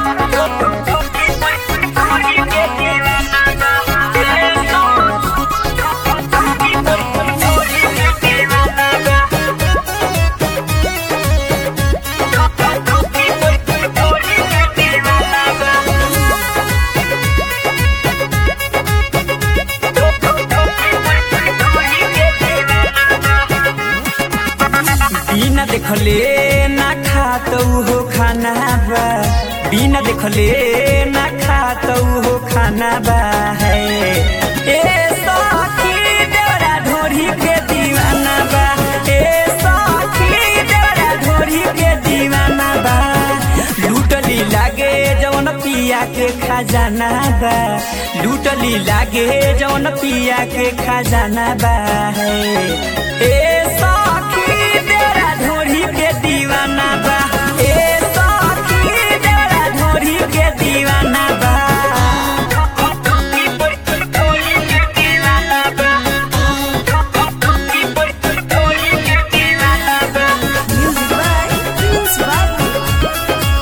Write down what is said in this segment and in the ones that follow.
बिना देखले ना खातौ हो खाना बा बिना देखले ना खातौ हो खाना बा है ए सखी देवरा ढोरी के दीवाना बा ए सखी देवरा ढोरी के दीवाना बा लूटली लागे जवन पिया के खजाना बा लूटली लागे जवन पिया के खजाना बा है ए सखी देवरा ढोरी के दीवाना बा ए सखी देवरा ढोरी के दीवाना बा Music by Prince Babu.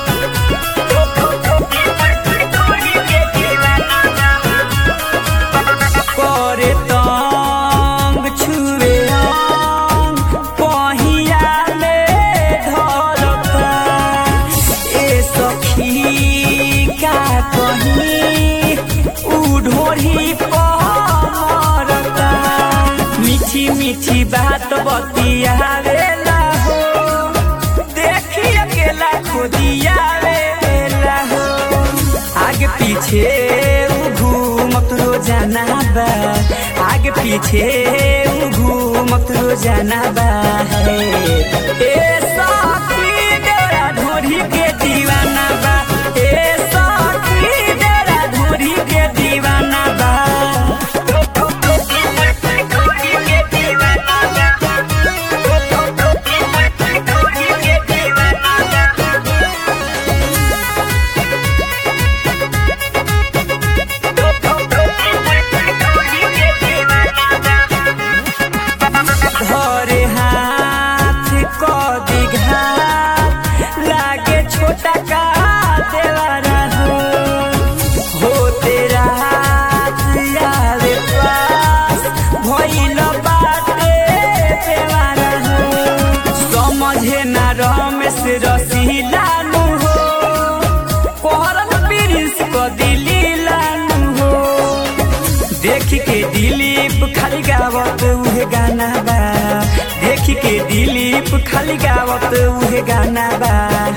करे तंग छुए अंग पहिया में धरता ए सखी का कहीं उ ढोरी पहरता मीठी मीठी बात बतियावेला हो देखी अकेला खोदियावेला हो आगे पीछे उ घूमत रोजाना बा आगे पीछे उ घूमत रोजाना बा है ए सखी डेरा ढोरी के दीवाना बा ए सखी डेरा ढोरी के दीवाना बा धरे हाथ क दिघात लागे छोटा का देवारा हो हो तेरा यारे पास भइल बाटे देवारा हो समझे ना रमेश रसीला नु हो कोहरन प्रिंस को दिली लानु हो देख के दिलीप खाली गावत उहे गाना बा देख के दिलीप खाली गावत उहे गाना बा